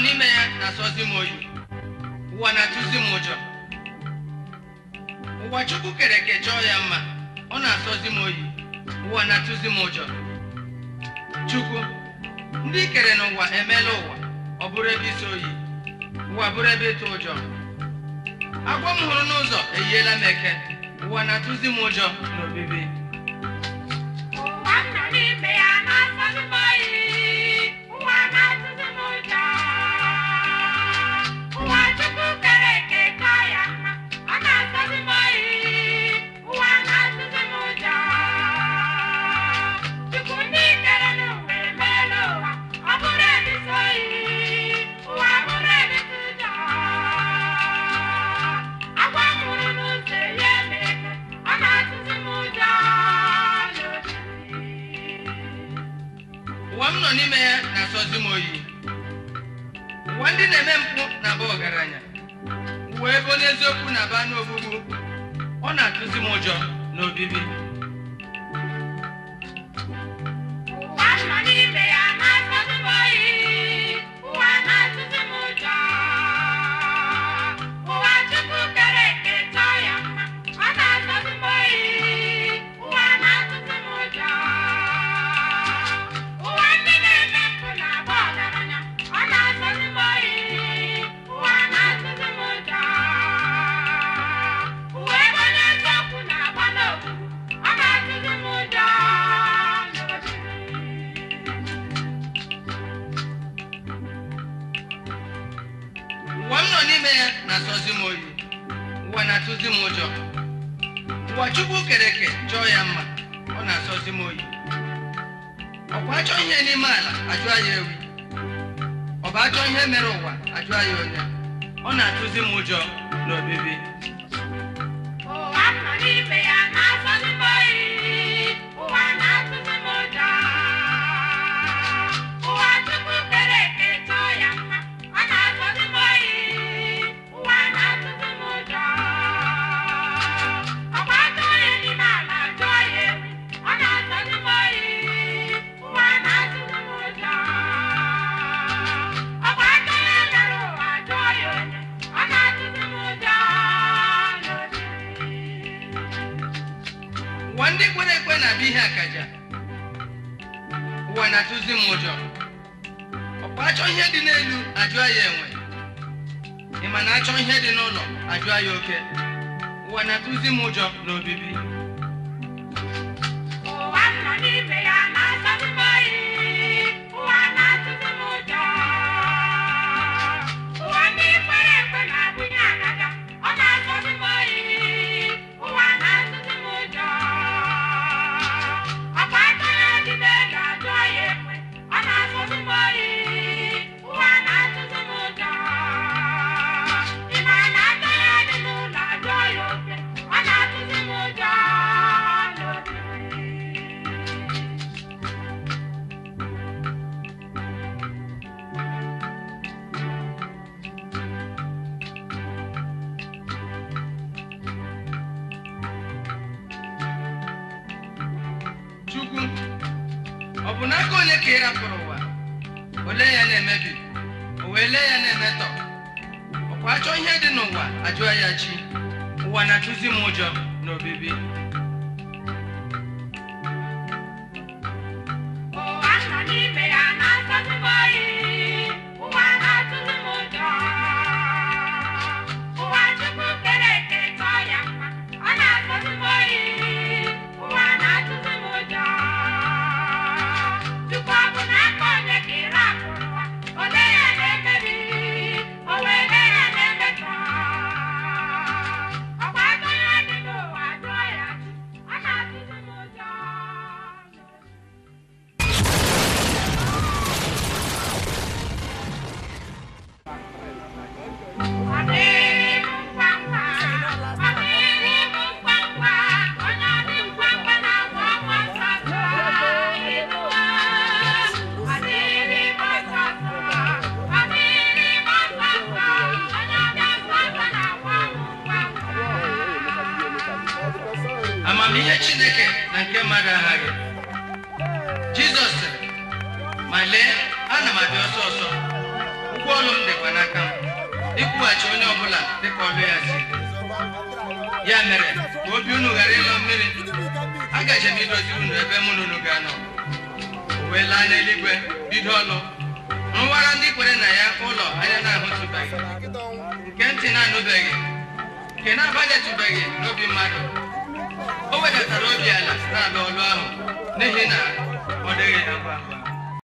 n'ime ya na-asọzi m oyi ụwa na-atụzi m ụjọ ụwa chukwu kere eke chọọ ya mma ọ na-asọzi m oyi ụwa na-atụzi m ụjọ chukwu ndị i kere n'ụwa emeela ụwa ọ bụrụ ebe isi oyi ụwa bụrụ ebe ịtụ ụjọ agwọ m hụrụ n'ụzọ eyiela m eke ụwa na-atụzi m ụjọ n'obibi ụwa m nọ n'ime ya na-asọzi m oyi ụwa na-atụzi m ụjọ ụwa chukwu kere eke chọọ ya mma ọ na-asọzi m oyi ụwa na-atụzi m ụjọ chukwu ndị kere n'ụwa emeela ụwa ọ bụrụ ebe isi oyi ụwa bụrụ ebe isi ụjọ agwa m hụrụ n'ụzọ eyi eme eke ọ na-atụzi m ụjọ n'obibi ụwa m nọ n'ime ya na-asọzi m oyi ụwa ndị na-eme mpụ na-aba ọgaranya ụwa ebe onye eziokwu na-aba n'ogbugbu ọ na-atụzi m ụjọ n'obibi ụwa m nọ n'ime ya na-asọzi m oyi ụwa na-atụzi m ụjọ ụwa chukwu kere eke chọọ ya mma ọ na-asọzi m oyi ụwa na-atụzi m ụjọ ụwa ndị na-eme mpụ na-agba ọgaranya ọ na-asọzi m oyi ụwa na-atụzi m ụjọ ụwa ebe onye eziokwu na-agba n'ogbugbu ọ na-atụzi m ụjọ n'obibi ụwa m nọ n'ime ya na-asọzi m oyi ụwa na-atụzi m ụjọ ụwa chukwu kere eke chọọ ya mma ọ na-asọzi m oyi ọkwa achọ ihe n'ime ala ajụọ ya ewi ọ bụ achọ ihe mere ụwa ajụọ ya onye ọ na-atụzi m ụjọ n'obibi ụwa m nọ n'ime ya na-asọzi m oyi ụwa na-atụzi m ụjọ ụwa chukwu kere eke chọọ ya mma ọ na-asọzi m oyi ụwa na-atụzi m ụjọ ọkwa ajọ onye n'ime ala ajụọ ya ewi ọ na-asọzi m oyi ụwa na-atụzi m ụjọ ọkwa ajọ onye mere ụwa ajụọ ya onye ọ na-atụzi m ụjọ n'obibi ụwa ndị kwere ekwe na-abịa ihe akaja ụwa na-atụzi m ụjọ ọkwa achọ ihe dị n'elu ajụọ ya enwe ị ma na achọ ihe dị n'ụlọ ajụọ ya oke ụwa na-atụzi m ụjọ n'obibi ụwa m nọ n'ime ya na-asọzi m oyi ụwa na-atụzi m ụjọ ụwa ndị kwere ekwe na-abụnye agaga ọ na-asọzi m oyi ụwa na-atụzi m ụjọ ọkwa aka ya dị n'elu ajụọ ya ekwe ọ na-asọzi m oyi ụwa na-atụzi m ụjọ ị ma na aka ya dị n'ụlọ ajụọ ya oke ọ na-atụzi m ụjọ n'obibi chukwu ọ bụ n'aka onye ka ị rapụrụ ụwa ole ya na-emebi o wee lee ya na-emetọ ọkwa achọ ihe dị n'ụwa ajụọ ya chi ụwa na-atụzi m ụjọ n'obibi ụwa m nọ n'ime ya na-asọzi m oyi ụwa na-atụzi m ụjọ ụwa chukwu kere eke chọọ ya mma ọ na-asọzi m oyi ụwa na-atụzi m ụjọ chukwu ọ bụ n'aka onye ka ị rapụrụ ụwa ole ya na-emebi o wee lee ya na-emetọ ọkwa aka ya dị n'ụwa jụọ ya chi ọ na-atụzi m ụjọ amamihe chineke na nke mmadụ aghaghị jizọs sịrị ma lee ana m abịa ọsọ ọsọ ụgwọ ọrụ m dị ikwughachi onye ọbụla dịka ọlụ ya si dị. ya mere ka obi unu ghara ịlọ mmiri agaje m idoziri unu ebe mụ na unu ga-anọ o wee laa n'eluigwe bido ọlụ nwara ndị kwere na ya ụlọ anya na-ahụtụbeghị nke ntị na-anụbeghị nke na-abanyetụbeghị n'obi mmadụ o wedatara obi ala na-alụ ọlụ ahụ n'ihi na ọ dịghị agwa agwa